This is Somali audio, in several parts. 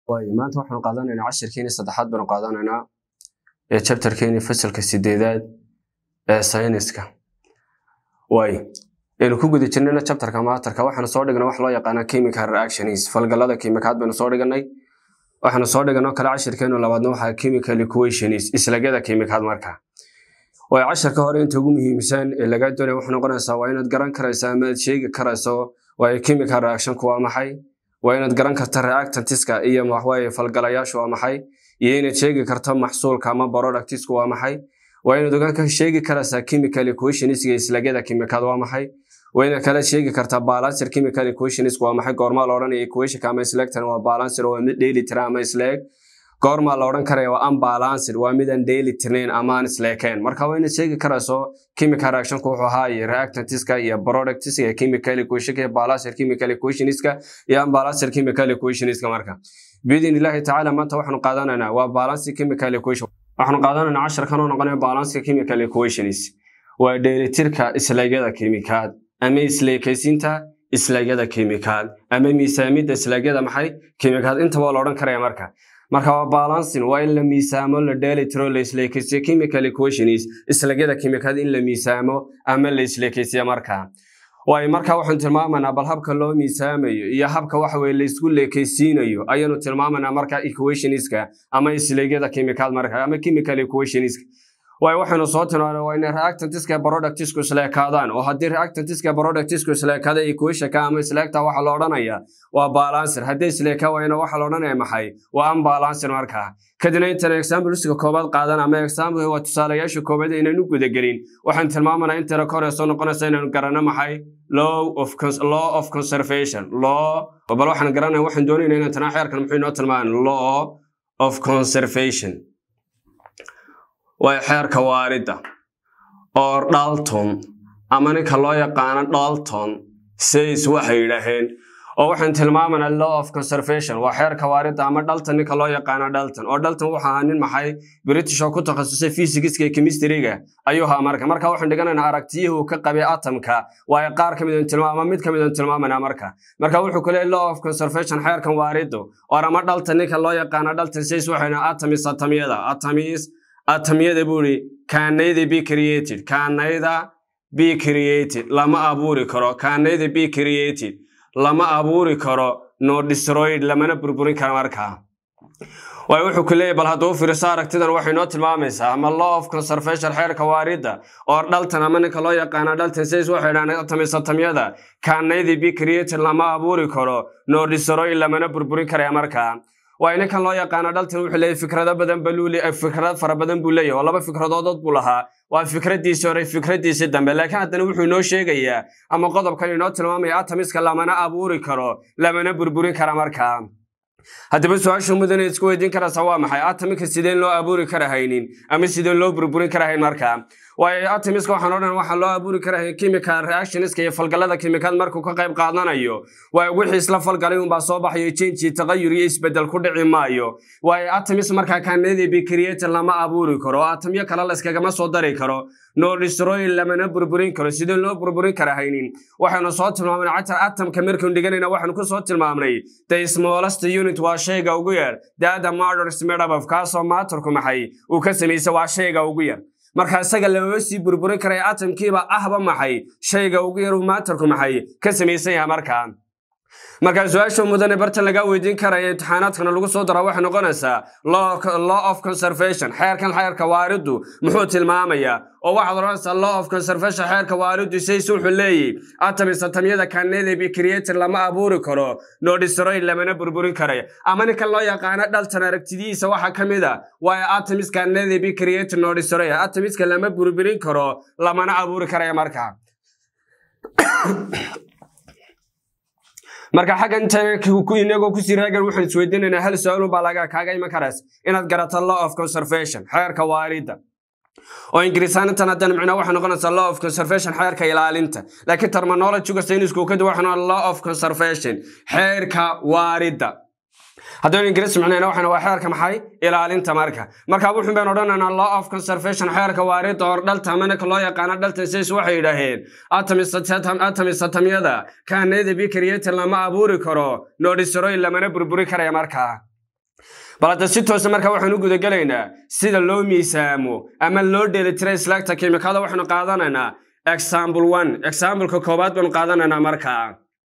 waayo maanta waxaanu qaadanaynaa cashirkeeni saddexaad baanu qaadanaynaa ee chapterkeeni fasalka sideedaad ee sayniska waayo aynu ku guda jirnayna chapterka maatarka waxaanu soo dhignay wax loo yaqaana chemical reactions falgalada kiimikaad baynu soo dhiganay waxaanu soo dhiganoo kale cashirkeenu labaadna waxaa chemical equations islagyada kiimikaad marka waayo cashirka hore inta ugu muhiimsan ee lagaa doonaya waxay noqonaysaa waa inaad garan karaysaa ama aad sheegi karayso waayo chemical reactionku waa maxay waa inaad garan karta reactantiska iyo waxwaaye falgalayaashu waa maxay iyo inaad sheegi karto maxsuulka ama productisku waa maxay waa inaad ogaan ka sheegi karaysaa chemical equationisga islagyada kiimikaad waa maxay waa inaad kala sheegi kartaa balancer chemical equationisku waa maxay goormaa la odhanaya equationka ama isleegtan waa balancer waa mid dheeli tira ama isleeg goormaa la odhan karaya waa unbalanced waa midaan dheeli tirnayn ama aan isleekeen marka waa inaad sheegi karayso chemical reactionku wuxuu ahaa iyo reactantiska iyo productiska iyo chemical equationka iyo balancer chemical equationiska iyo unbalancer chemical equationiska marka biidin illaahi tacaala maanta waxaanu qaadanaynaa waa balance chemical equation waxaanu qaadanaynaa casharkan oo noqonaya balance chemical equations waa dheelitirka islaegyada kiimikaad ama isleekaysiinta islaegyada kiimikaad ama miisaamidda islaegyada maxay kiimikaad intaba la odhan karaya marka marka waa balancing waa in la miisaamo la dheelitiro la isleekaysiyo chemical equations islagyada kiimikaad in la miisaamo ama la isleekaysiyo marka waayo marka waxaanu tilmaamaynaa bal habka loo miisaamayo iyo habka waxa weye laysku leekaysiinayo ayaanu tilmaamaynaa marka equationska ama isleegyada kiimikaad marka ama chemical equationska waayo waxaynu soo tilmaanay waa inay reactantiska productisku isleekaadaan oo haddii reactantiska productisku isleekaada equationka ama isleegta waxa la odhanaya waa balancer haddii isleeka wayna waxa la odhanaya maxay waa unbalancer marka kadibna intaan exampleska koobaad qaadan ama example waa tusaalayaasha koobaad inaynu gudagelin waxaan tilmaamanaa intana ka hore soo noqonaysa inaynu garanno maxay law of law of conservation law bal waxaan garanaya waxaan doonayna inaan tanaa xeerkan muxuu inoo tilmaaman law of conservation waa xeerka waaridda oo dalton ama ninka loo yaqaano dalton says waxay yidhaaheen oo waxaan tilmaamanaa law of conservation waa xeerka waaridda ama dalton ninka loo yaqaano dalton oo dalton wuxuu ahaa nin maxay british oo ku takhasusay physigiska iyo chemistryga ayuu ahaa marka marka waxaan dhiganaynaa aragtiyihii uu ka qabay atomka waa qaar ka mid tilmaam ama mid ka mid tilmaamanaa marka marka wuxuu ku leeyahay law of conservation xeerkan waariddu oo ama dalton ninka loo yaqaano dalton says waxayna atomis atomyada atomis atomyada buu ihi kaanayda be created kaanayda be created lama abuuri karo kaanayda be created lama abuuri karo no destroyed lamana burburin karo markaa waayo wuxuu ku leeyahy bal hadduu fiirso aragtidan waxay noo tilmaamaysaa ama law of conservation xeerka waaridda oo dhaltan ama ninka loo yaqaano dhaltan says waxay dhahaan atomis atomyada kaanayda be created lama abuuri karo no destroyed lamana burburin karaya markaa waayo ninkan loo yaqaano dhaltan wuxuu leeyahy fikrado badan baluu fikrad fara badan buu leeyahy oo laba fikradoodod buu lahaa waa fikradiisii hore fikradiisii dambe laakiin haddana wuxuu inoo sheegayaa ama qodobkan inoo tilmaamaya atomiska lamana abuuri karo lamana burburin kara markaa haddaba su-aasha mudane isku weydiin karaysa waa maxay atomika sideen loo abuuri kara haynin ama sideen loo burburin kara hayn markaa waayo atomiska waxaan odhan waxaa loo abuuri kara chemical reactionska iyo falgalada kiimikaad markuu ka qayb qaadanayo waayo wixii isla falgalay unbaa soo baxayo jenji taqayur iyo isbedel ku dhici maayo waayo atomis markaa kaanadii bicreator lama abuuri karo oo atomyo kale layskagama soo dari karo no destroy lamana burburin karo sideen loo burburin kara haynin waxaynu soo tilmaamnay catar atomka markaynu dhiganayna waxaanu ku soo tilmaamnay the smallest unit waa shayga ugu yar dada murders medabov kaasoo maatarku maxay uu ka samaysa waa shayga ugu yar marka isaga lama sii burburin karaya atomkiiba ahba maxay shayga ugu yar uu maatarku maxay ka samaysan yahay markaa markaa su-aasha mudane bartan lagaa weydiin karaya imtixaanaadkana lagu soo daraa waxay noqonaysaa law of conservation xeerkan xeerka waariddu muxuu tilmaamayaa oo waxaad odhanaysaa law of conservation xeerka waariddu says wuxuu leeyahy atomis atomyada kanada bicreator lama abuuri karo no destroy lamana burburin karayo ama ninkan loo yaqaano dhaltan aragtidiisa waxaa ka mid a waayo atomis kanada bicreator no destroy atomiska lama burburin karo lamana abuuri karaya markaa marka xaggan inagoo kusii raagan waxaan isweydiinaynaa hal su-aalun baa laga kaaga iman karays inaad garato law of conservation xeerka waaridda oo ingiriisaanintan haddana micnaa waxay noqonaysaa law of conservation xeerka ilaalinta laakiin terminologyga saynisku kadib waxay noqon law of conservation xeerka waaridda haddaynu ingiriis micnayna waxaan waa xeerka maxay ilaalinta marka marka wuxun baynu odhanaynaa law of conservation xeerka waaridda or dhalta ama ninka loo yaqaano dhalta says waxay yidhaaheen atomis atomyada kaanayda bicreator lama abuuri karo no destroy lamana burburi karaya markaa bal hadda si toosa marka waxaanu gudagelaynaa sida loo miisaamo ama loo dheelitiray slagta kimikada waxaanu qaadanaynaa example one exampleka koowaad baanu qaadanaynaa markaa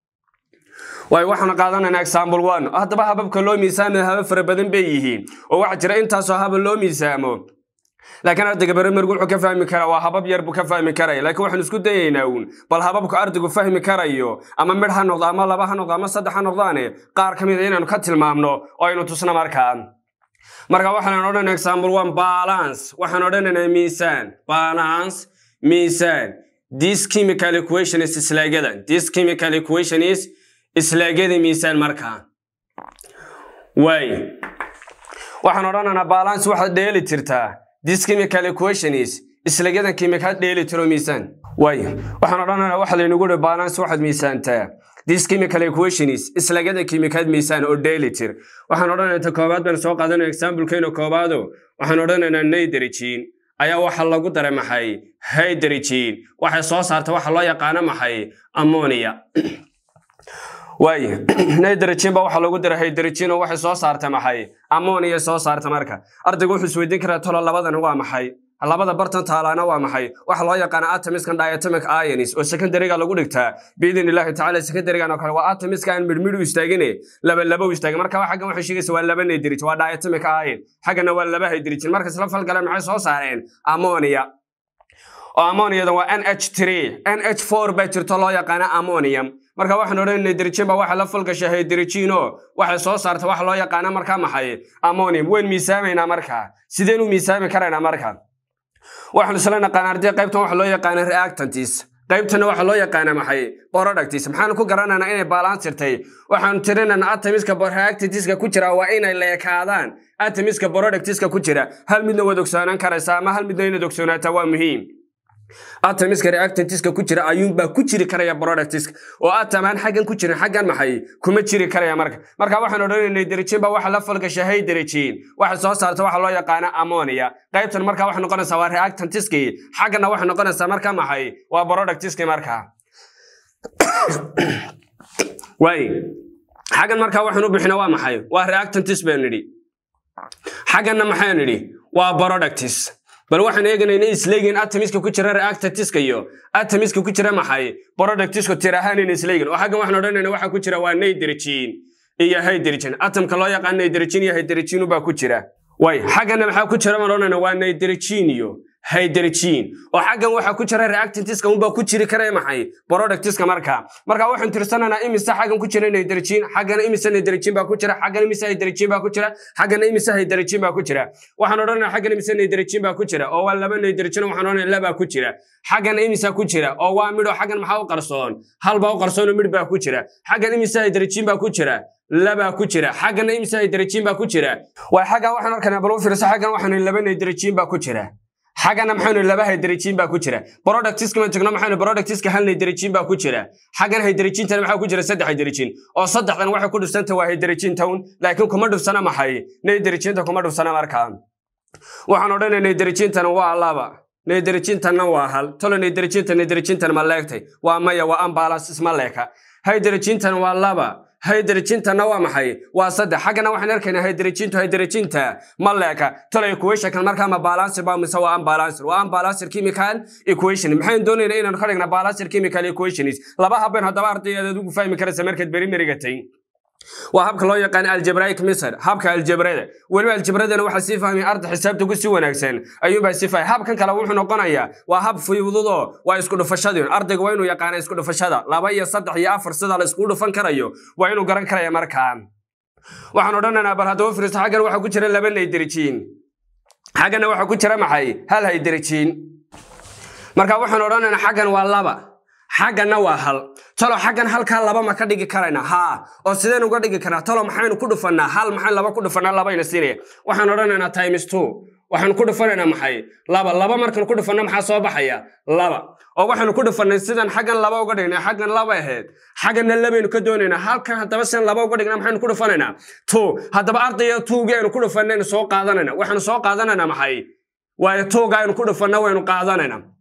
waayo waxaanu qaadanaynaa example one haddaba hababka loo miisaamaya habab fara badan bay yihiin oo waxaa jira intaasoo haba loo miisaamo laakiin ardayga baramergu wuxuu ka fahmi karaa waa habab yar buu ka fahmi karaya laakiin waxaan isku dayaynaa uun bal hababku ardaygu fahmi karayo ama midh ha noqdo ama laba ha noqdo ama saddex ha noqdaane qaar ka mid a inaanu ka tilmaamno oo aynu tusno markaa marka waxaan odhanaa example one balance waxaan odhanaynaa miisaan balance miisaan this chemical equation is islaagada this chemical equation is islaagada miisaan markaa waay waxaan odhanaynaa balance waxaad dheeli jirtaa this chemical equation is islagadan kimikaad dheeli tiro miisaan waayo waxaan odhanaynaa waxa laynagu dhi balance waxaad miisaantaa this chemical equation is islagada kimikaad miisaan oo dheeli tir waxaan odhanaynaa ta koobaad baan soo qaadanaya examplekeena koobaado waxaan odhanaynaa nitrogen ayaa waxa lagu daray maxay hydrogen waxay soo saarta waxa loo yaqaano maxay ammonia waaye nitrogen ba waxa lagu daray hydrogen oo waxay soo saarta maxay ammonia soo saarta marka ardaygu wuxuu isweydiin karaa tolo labadan waa maxay labada bartan taalaana waa maxay waxa loo yaqaana atomiskan diatomic ions oo secondaryga lagu dhigtaa biidin illaahi tacaala secondarygan oo kale waa atomiska aan midhmidh u istaagine laba laba u istaagin marka xaggan waxay sheegaysa waa laba nitrogen waa diatomic ion xaggana waa laba hydrogen marka isla falgaleen maxay soo saareen ammonia oo ammoniyadan waa nh3 nh4 baa jirto loo yaqaana ammonium marka waxaan odhan nitrogen ba waxa la falgasha hydrogen oo waxay soo saarta waxa loo yaqaana markaa maxay ammonium wayn miisaamaynaa markaa sideen u miisaami karaynaa marka waxaan isla naqaan arday qaybtan waxa loo yaqaana reactantis qaybtana waxa loo yaqaana maxay productis maxaan ku garanaynaa inay balansirtay waxaan tirinaynaa atomiska reactantiska ku jira waa inay leekaadaan atomiska productiska ku jira hal midna waad ogsoonaan karaysaa ama hal midna inaad ogsoonaataa waa muhiim atomiska reactantiska ku jira ayuunbaa ku jiri karaya productiska oo atamaan xaggan ku jirin xaggan maxay kuma jiri karaya marka marka waxaan odhanayna nitrogen ba waxa la falgasha hydrogen waxay soo saarta waxa loo yaqaana ammonia qaybtan marka waxay noqonaysaa waa reactantiskii xaggana waxay noqonaysaa marka maxay waa productiskii markaa waay xaggan marka waxaan u bixina waa maxay waa reactantis baan nidhi xagganna maxaan nidhi waa productis bal waxaan eeganayna isleegin atomiska ku jira reactantiska iyo atomiska ku jira maxay productiska tir ahaan in isleegin oo xaggan waxaan odhanayna waxa ku jira waa nitrogen iyo hydrogen atomka loo yaqaan nitrogen iyo hydrogen baa ku jira way xaggana maxaa ku jira baan odhanayna waa nitrogen iyo hydrogen oo xaggan waxa ku jira reactantiska unbaa ku jiri kara maxay productiska marka marka waxaan tirsanaynaa imise xaggan ku jira nitrogen xaggana imise nitrogen baa ku jira xaggana imise hydrogen baa ku jira xaggana imise hydrogen baa ku jira waxaan odhanaynaa xaggana imise nitrogen baa ku jira oo waa laba nitrogen waxaan odhanaynaa laba ku jira xaggana imise ku jira oo waa midho xaggan maxaa u qarsoon hal baa u qarsoon oo midh baa ku jira xaggan imise hydrogen baa ku jira laba ku jira xaggana imise hydrogen baa ku jira waa xaggan waxaan arkaynaa bal u fiirso xaggan waxaan laba nitrogen baa ku jira xaggana maxaynu laba hydrogen baa ku jira productiska ma tagno maxaynu productiska hal hydrogen baa ku jira xaggan hydrogentan maxaa ku jira saddex hydrogen oo saddexdan waxay ku dhufsanta waa hydrogen town laakiin kuma dhufsana maxay hydrogenta kuma dhufsana markaa waxaan odhanay hydrogentan waa laba hydrogentanna waa hal tolo hydrogentan hydrogentan ma leegtay waa maya waa ambalance isma leeka hydrogentan waa laba hydrogentanna waa maxay waa saddex xaggana waxaan arkaynaa hydrogentu hydrogenta ma leeka tolo equationkan markaa ma balancer ba mise waa unbalancer waa unbalancer chemical equation maxaan doonaynaa inaanu ka dhigna balancer chemical equations laba habeen haddaba ardayaad adigu fahmi karaysa markaad beri merigatay waa habka loo yaqaan algebraic method habka algebrada weliba algebradana waxaa sii fahmay arda xisaabta ku si wanaagsan ayuunbaa sii fahmay habkan kale wuxuu noqonayaa waa hab fududoo waa isku dhufashadii ardayga waa inuu yaqaana isku dhufashada laba iyo saddex iyo afar sida la iskugu dhufan karayo waa inuu garan karaya markaan waxaan odhanaynaa bal haddaba firisto xaggan waxaa ku jira laba nitrogen xaggana waxaa ku jira maxay hal hydrogen marka waxaan odhanaynaa xaggan waa laba xagganna waa hal talo xaggan halkaa laba ma ka dhigi karayna haa oo sideen uga dhigi karnaa talo maxaynu ku dhufannaa hal maxay laba ku dhufannaa labayna siinaya waxaan odhanaynaa times two waxaan ku dhufanaynaa maxay laba laba markaan ku dhufanna maxaa soo baxaya laba oo waxaanu ku dhufannay sidan xaggan laba uga dhignay xaggan laba ahayd xagganna labaynu ka doonaynaa halkan haddaba sidan laba uga dhignaa maxaynu ku dhufanaynaa two haddaba ardaya tuugii aynu ku dhufannaynu soo qaadanayna waxaanu soo qaadanaynaa maxay waayo tuuga aynu ku dhufanna waynu qaadanaynaa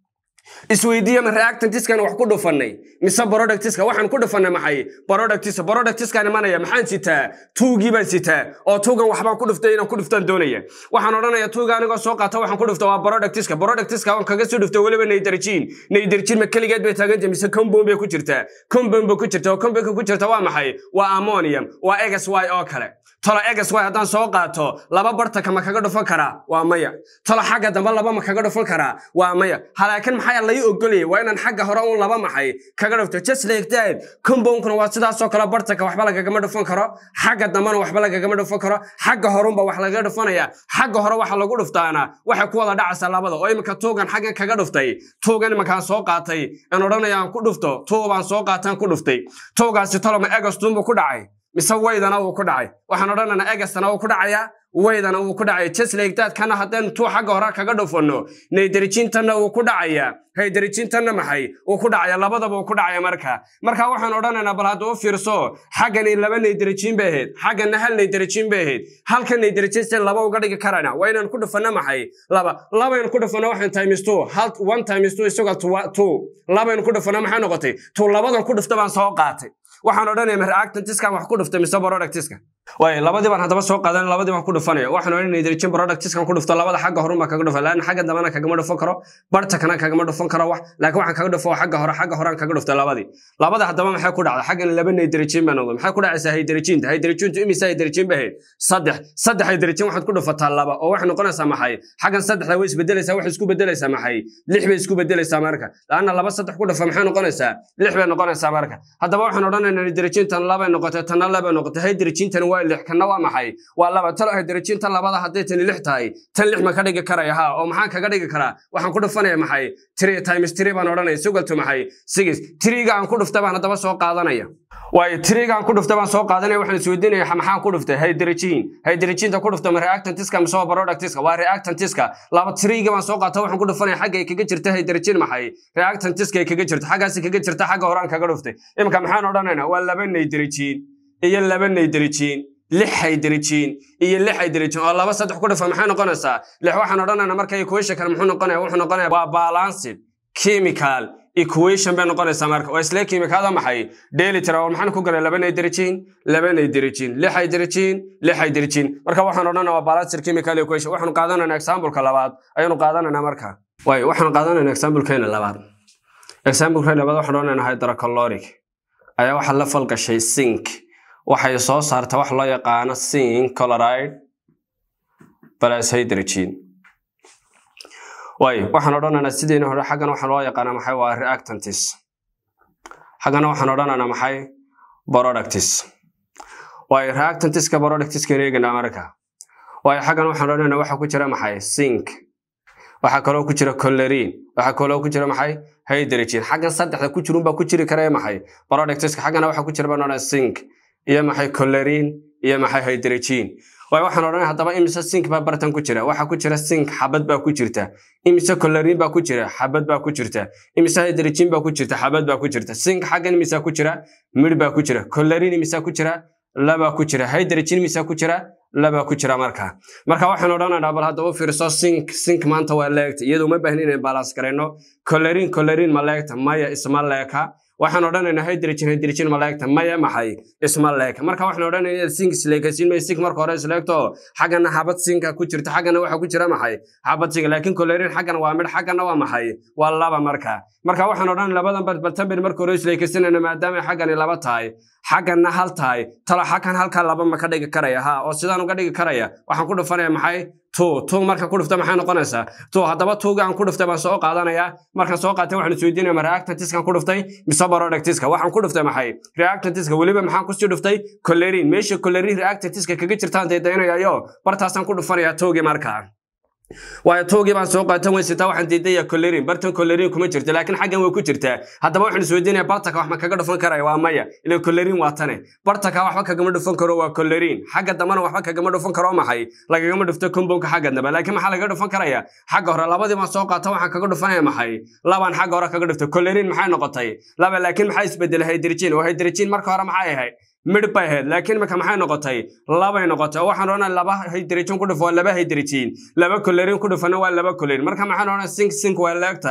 isweydiiya ma reactantiskan wax ku dhufannay mise productiska waxaan ku dhufannay maxay productiska productiskan imanaya maxaan sitaa tuugii baan sitaa oo tuugan waxbaan ku dhuftay inaan ku dhuftaan doonaya waxaan odhanaya tuuga anigoo soo qaata waxaan ku dhufta waa productiska productiska waan kaga soo dhuftay weliba naydarjiin naydarjiin ma keligeed bay taaganta mise compound bay ku jirtaa compound bay ku jirta oo compoundka ku jirta waa maxay waa ammonium waa egas y oo kale tolo egas y haddaan soo qaato laba bartaka ma kaga dhufan karaa waa maya tolo xagga dambe laba ma kaga dhufan karaa waa maya halaakin maxaa lai ogolayay waa inaan xagga hore un laba maxay kaga dhufto just like that compoundkuna waa sidaasoo kale bartaka waxba lagagama dhufan karo xagga dambena waxba lagagama dhufan karo xagga horunba wax lagaga dhufanaya xagga hore waxa lagu dhuftaana waxay ku wada dhacaysaa labada oo iminka tuugan xaggan kaga dhuftay tuugan iminkaan soo qaatay aan odhanaya aan ku dhufto tuubaan soo qaataan ku dhuftay tuugaasi toloma egastuunbuu ku dhacay mise waydana wuu ku dhacay waxaan odhanaynaa egastana wuu ku dhacayaa waydana wuu ku dhacaya jeslegdaadkana haddaynu tuu xagga hore kaga dhufanno naydarjiintanna wuu ku dhacayaa haydarjiintanna maxay wuu ku dhacaya labadaba wuu ku dhacaya marka marka waxaan odhanaynaa bal hadda u fiirso xaggani laba naydarjiin bay ahayd xaggana hal naydarjiin bay ahayd halka naydarjiin si laba uga dhigi karana waa inaan ku dhufanno maxay laba labaynu ku dhufanno waxaan times two hal one times two isagoo two labaynu ku dhufanno maxay noqotay tuu labadan ku dhufta baan soo qaatay waxaan odhanaya ma reactantiskan wax ku dhuftay mise productiska waay labadii baan haddaba soo qaadan labadii baan ku dhufanaya waxaan odhanaya nitrogen productiskan ku dhufto labada xagga horun baan kaga dhufa laana xagga dambena kagama dhufan karo bartakana kagama dhufan karo wax laakiin waxaan kaga dhufo xagga hore xagga horaan kaga dhuftay labadii labada haddaba maxay ku dhacda xaggan laba nitrogen baa noqday maxay ku dhacaysaa hydrogenta hydrogentu imisa hydrogen ba ahayd saddex saddex hydrogen waxaad ku dhufataa laba oo waxay noqonaysaa maxay xaggan saddexda way isbedelaysaa waxay isku bedelaysaa maxay lix bay isku bedelaysaa marka laana laba saddex ku dhufa maxay noqonaysaa lix bay noqonaysaa marka haddaba waxaan odhanaynaa hydrogentan labay noqotay tanna labay noqotay hydrogentan waa lix kana waa maxay waa laba talo hydrogenta labada hadday tani lix tahay tan lix ma ka dhigi karaya ha oo maxaan kaga dhigi karaa waxaan ku dhufanaya maxay three times three baan odhanaya sugaltu maxay six three-ga aan ku dhuftay baan haddaba soo qaadanaya waayo tirigaan ku dhuftay baan soo qaadanaya waxaan isweydiinaya maxaan ku dhuftay hydrogen hydrogenta ku dhuftay ma reactantiska mise waa productiska waa reactantiska laba tiriga baan soo qaata waxaan ku dhufanaya xagga ay kaga jirta hydrogen maxay reactantiska ay kaga jirta xaggaasi kaga jirta xagga horaan kaga dhuftay iminka maxaan odhanaynaa waa laba hydrogen iyo laba hydrogen lix hydrogen iyo lix hydrogen oo laba saddex ku dhufa maxay noqonaysaa lix waxaan odhanaynaa marka equation kale muxuu noqonaya wuxuu noqonaya waa balanced chemical equation bay noqonaysaa marka waa isla kiimikaada maxay dheelitira oo maxaan ku galay laba hydrogen laba hydrogen lix hydrogen lix hydrogen marka waxaan odhanaa waa balanced chemical equation waxaanu qaadanayna exampleka labaad ayaanu qaadanayna marka way waxaan qaadanayna examplekeena labaad exampleka labaad waxaan odhanayna hydrocaloric ayaa waxaa la falgashay sink waxay soo saarta wax loo yaqaano sink chloride plus hydrogen waayo waxaan odhanaynaa sideena hore xaggana waxaa loo yaqaanaa maxay waa reactantis xaggana waxaan odhanaynaa maxay productis waayo reactantiska productiska eeganaa marka waayo xaggana waxaan odhanaynaa waxa ku jira maxay sink waxaa kaloo ku jira colerin waxaa kaloo ku jira maxay hydrogen xaggan saddexda ku jirunbaa ku jiri kara maxay productiska xaggana waxa ku jira baan odhanaa sink iyo maxay colerin iyo maxay hydrogen waayo waxaan odhanay haddaba imise sink baa bartan ku jira waxaa ku jira sink xabad baa ku jirta imise colerin baa ku jira xabad baa ku jirta imise hydrogen baa ku jirta xabad baa ku jirta sink xaggan imisaa ku jira midh baa ku jira colerin imisaa ku jira labaa ku jira hydrogen imisaa ku jira labaa ku jira marka marka waxaan odhanaynaa bal haddaba fiirso sink sink maanta waa leegta iyadoo ma baahnin inaan balans garayno colerin colerin ma leegta maya isma leeka waxaan odhanaynaa hydrogen hydrogen ma leegta maya maxay isma leeka marka waxaan odhanaynaa sink isleekasiin may sink marka hore isleegto xaggana xabad sinka ku jirta xaggana waxa ku jira maxay xabad sinka laakiin colerin xaggana waa midh xaggana waa maxay waa laba marka marka waxaan odhanay labadan baltamber marka hore isleekasinayna maadaama xaggani laba tahay xaggana hal tahay talo xaggan halkaa laba ma ka dhigi karaya ha oo sidaan uga dhigi karaya waxaan ku dhufanaya maxay two two marka ku dhufta maxay noqonaysaa two haddaba tuuga aan ku dhuftay baan soo qaadanaya markaan soo qaatay waxaan isweydiinaya ma reactantiskan ku dhuftay mise productiska waxaan ku dhuftay maxay reactantiska weliba maxaan kusii dhuftay colerin meesha colerin reactantiska kaga jirtaan daydaynayayo bartaasaan ku dhufanaya tuugii markaa waayo tuugii baan soo qaatan weysataa waxaan diidaya colerin bartan colerin kuma jirto laakiin xaggan way ku jirtaa haddaba waxaan isweydiinaya bartaka wax ma kaga dhufan karaya waa maya ila colerin waa tane bartaka waxba kagama dhufan karo waa colerin xagga dambana waxba kagama dhufan karo maxay lagagama dhufto compoundka xagga dambe laakiin maxaa lagaga dhufan karaya xagga hore labadii baan soo qaata waxaan kaga dhufanaya maxay labaan xagga hore kaga dhuftay colerin maxay noqotay laba laakiin maxaa isbedelay hydrogen oo hydrogen marka hore maxay ahayd midh bay ahayd laakiin marka maxay noqotay labay noqotay oo waxaan odhanaa laba hydrogen ku dhufo waa laba hydrogen laba colerin ku dhufana waa laba colerin marka maxaan odhanaa sink sink waa leeg tahay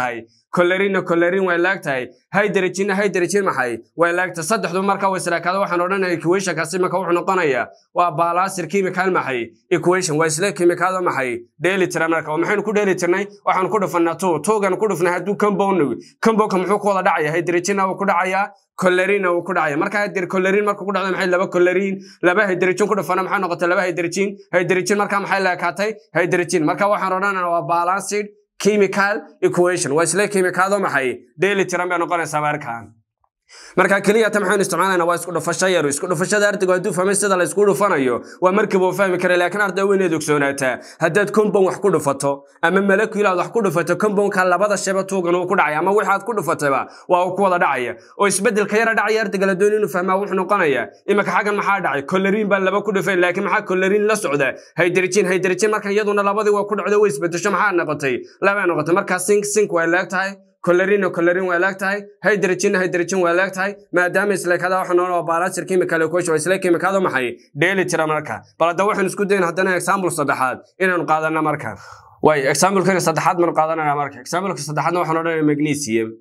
colorinna colorin way laagtahay hydrogenna hydrogen maxay way laagtahay saddexdu marka way israakaada waxaan odhanaya equationkaasi marka wuxuu noqonayaa waa balaasir chemical maxay equation waa isla chemicado maxay dheeli tira marka oo maxaynu ku dheeli tirnay waxaanu ku dhufanaa two twogan ku dhufnay hadduu compound compoundka muxuu ku wada dhacaya hydrogenna wuu ku dhacayaa colorinna wuu ku dhacaya marka hadir colorin marka ku dhacdo maxay laba colorin laba hydrogen ku dhufana maxay noqotay laba hydrogen hydrogen marka maxay laakaatay hydrogen marka waxaan odhanaynaa waa balanced chemical equation waa isla chemicado maxay dheeli tiran bay noqonaysaa markaan marka keliya ta maxaynu isticmaalayna waa isku dhufasho yar isku dhufashada ardaygu hadduu fahmay sida la isku dhufanayo waa markiiba uu fahmi kara laakiin arday waa inaad ogsoonaata haddaad compound wax ku dhufato ama molecule aad wax ku dhufato compoundka labada sheba tuugan uu ku dhacaya ama wixii aad ku dhufatayba waa uu ku wada dhacaya oo isbedelka yara dhacaya ardayga la doonay inuu fahmaa wuxuu noqonaya iminka xaggan maxaa dhacay colorin baa laba ku dhufeen laakiin maxaa colorin la socda hydrogen hydrogen marka iyaduna labadii waa ku dhacdo way isbedesho maxaa noqotay laba noqotay markaa sink sink way leeg tahay colorin colorin waa laag tahay hydrogen hydrogen waa laag tahay maadaama isleekada waxa nool balaasir chemical equation isla chemicado maxay dheeli tira marka bal hadda waxaan isku dayn haddana example saddexaad inaanu qaadana marka way examplekana saddexaad baan qaadanana marka exampleka saddexaadna waxaan odhanaya magnesium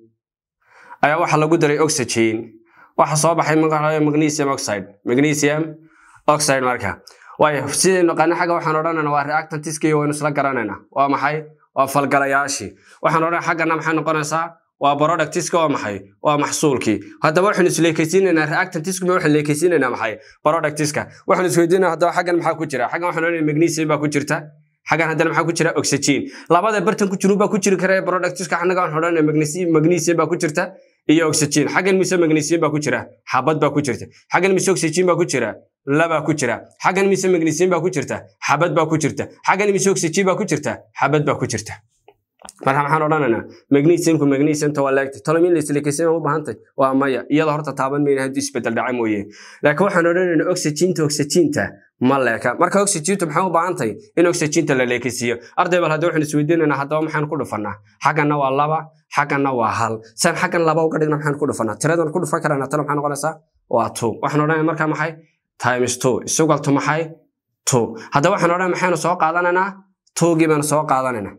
ayaa waxa lagu daray oxygen waxa soo baxay magnesium oxide magnesium oxide marka way sidaynu qana xagga waxaan odhanayna waa reactantiskii waynu isla garanayna waa maxay waa falgalayaashii waxaan odhan xaggana maxay noqonaysaa waa productiska waa maxay waa maxsuulkii haddaba waxaynu isleekaysiinaynaa reactantiska ma waxaynu leekaysiinaynaa maxay productiska waxaynu isweydiinaa haddaba xaggan maxaa ku jira xaggan waxaan odhanaya magnesium baa ku jirta xaggan haddana maxaa ku jira oxygen labada bartan ku jiru baa ku jiri kara productiska xanaga waxaan odhanaya magnesium magnesium baa ku jirta iyo oxygen xaggan mise magnesium baa ku jira xabad baa ku jirta xaggan mise oxygen baa ku jira labaa ku jira xaggan mise magnesium baa ku jirta xabad baa ku jirta xaggan mise oxygen baa ku jirta xabad baa ku jirta marka maxaan odhanaynaa magnesiumku magnesiumta waa leegtay tolomin laisleekaysiima u baahantay waa maya iyada horta taaban mayna haddii isbedel dhaca mooye laakiin waxaan odhanaynaa oxyginta oxyginta ma leeka marka oxygintu maxay u baahantahay in oxyginta la leekaysiiyo arday bal hadda waxaan isweydiinaynaa haddaba maxaan ku dhufanaa xagganna waa laba xagganna waa hal san xaggan laba uga dhigna maxaan ku dhufanaa tiradan ku dhufan karana talo maxay noqonaysaa waa two waxaan odhanaya marka maxay times two isugaltu maxay two haddaba waxaan odhanaya maxaynu soo qaadanaynaa towgii baanu soo qaadanaynaa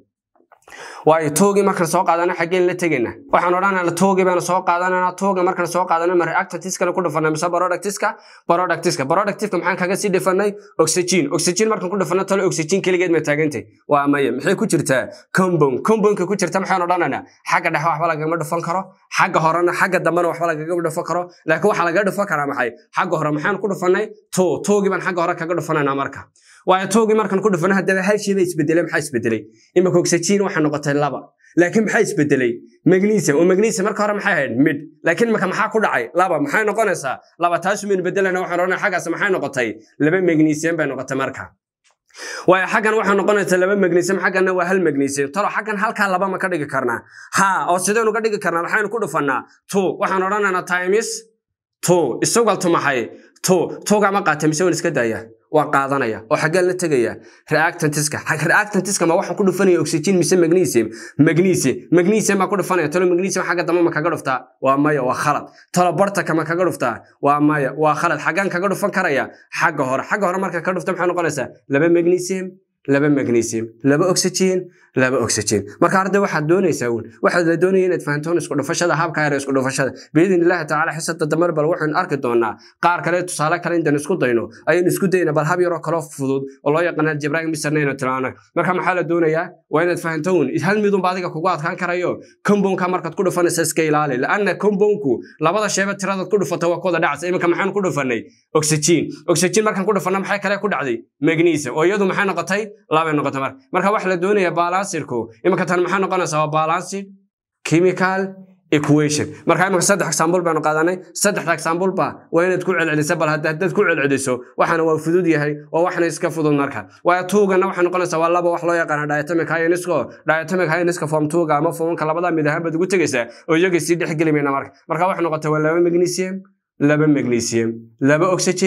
waayo toogii markaan soo qaadana xaggeen la tegayna waxaan odhanayna toogii baanu soo qaadanana tooga markaan soo qaadana ma reactantiskana ku dhufanay mise productiska productiska productiveka maxaan kaga sii dhifanay oxygen oxygen markaan ku dhufana talo oxygen keligeed ma taagantay waa maya maxay ku jirtaa compound compoundka ku jirta maxaan odhanayna xagga dhexe waxba lagama dhufan karo xagga horena xagga dambena waxba lagaga dhufan karo laakiin waxaa lagaga dhufan karaa maxay xagga hore maxaan ku dhufanay to toogii baan xagga hore kaga dhufanayna marka waayo toogii markaan ku dhufana haddaba hal shay ba isbedelay maxaa isbedelay imika oxygen waxaa noqotay laba laakiin maxaa isbedelay magnesium oo magnesium marka hore maxay ahayd mid laakiin imika maxaa ku dhacay laba maxay noqonaysaa laba taas umaynu bedelana waxaan odhanay xaggaas maxay noqotay laba magnesium bay noqotay marka waayo xaggan waxaa noqonaysa laba magnesium xagganna waa hal magnesium talo xaggan halkaa laba ma ka dhigi karnaa ha oo sidaynu ka dhigi karnaa maxaynu ku dhufannaa two waxaan odhanaynaa times two isugaltu maxay two towga ma qaata mise waan iska daaya waa qaadanaya oo xaggaan la tegaya reactantiska reactantiska ma waxaan ku dhufanaya oxygen mise magnesium magnesium magnesium baa ku dhufanaya talo magnesium xagga dambe ma kaga dhuftaa waa maya waa khalad talo bartaka ma kaga dhuftaa waa maya waa khalad xaggaan kaga dhufan karaya xagga hore xagga hore marka ka dhufta maxay noqonaysaa laba magnesium laba magnesium laba oxygen laba oxygen marka arday waxaad doonaysaa uun waxaad la doonaya inaad fahantoon isku dhufashada habka yar isku dhufashada biidin illaahi tacaala xisada damar bal waxaynu arki doonaa qaar kale tusaale kale intaan isku dayno ayaynu isku dayna bal hab yaroo kaloo fudud oo loo yaqaana jibraan misarnayno tilmaano marka maxaa la doonayaa waa inaad fahanto uun hal midunba adiga kugu adkaan karayo compoundka markaad ku dhufanaysa iska ilaali laanna compoundku labada sheeba tiradaad ku dhufata waa kuwada dhacsa iminka maxaan ku dhufanay oxygen oxygen markaan ku dhufana maxay kale ku dhacday magnesium oo iyadu maxay noqotay labay noqotay marka marka waxa la doonaya balansirku iminka tan maxay noqonaysaa waa balanced chemical equation marka iminka saddex example baanu qaadanay saddexda example ba waa inaad ku celceliso bal haddaad ku celceliso waxaana waa fudud yahay oo waxna iska fudud marka waayo tuugana waxay noqonaysaa waa laba wax loo yaqaana diatomic ionisko diatomic ioniska form tuuga ama formanka labada mid ahaan baad ugu tegaysaa oo iyaga sii dhex geli mayna marka marka waxay noqotay waa laba magnesium laba magnesium laba oxygen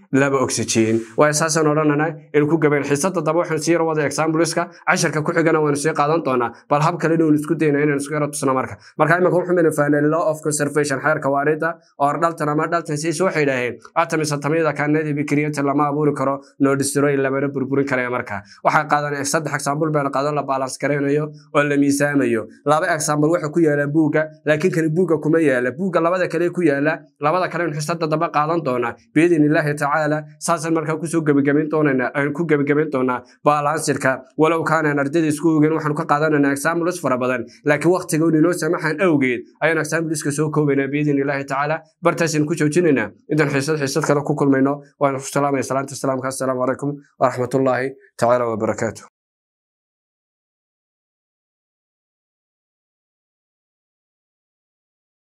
laba oxygen waa saasaan odhanana in ku gabayn xiisada daba waxaan sii yar wada exampleska casharka ku xigana waanu sii qaadan doonaa bal hab kale inuu isku dayna inaan isku yaro tusno marka marka imika wuxuu mina fahnay law of conservation xeerka waarida oo dhaltan ama dhaltan siis waxay idhaaheen atoms atamyada kaanadii bikiriyata lama abuuri karo no destroy lamana burburin karaya marka waxaa qaadan saddex example baan qaadan la balance garaynayo oo la miisaamayo laba example waxa ku yaala buugga laakiin kani buugga kuma yaala buugga labada kale ku yaala labada kale xisada daba qaadan doonaa biidin illaahi tacaala saasaan markaa kusoo gebagabayn doonanaa aan ku gebagabayn doonaa balansirka walow kaanaan ardayda isku ogeyn waxaanu ka qaadananaa examples fara badan laakiin waqtiga un inoo samaxan awgeed ayaan exampleska soo koobaynaa biidin illaahi tacaala bartaasaan ku joojinaynaa intaan xiisad xiisad kale ku kulmayno waan ku salaamaya salaanta islaamka assalaamu calaykum waraxmatullaahi tacaala wabarakaatu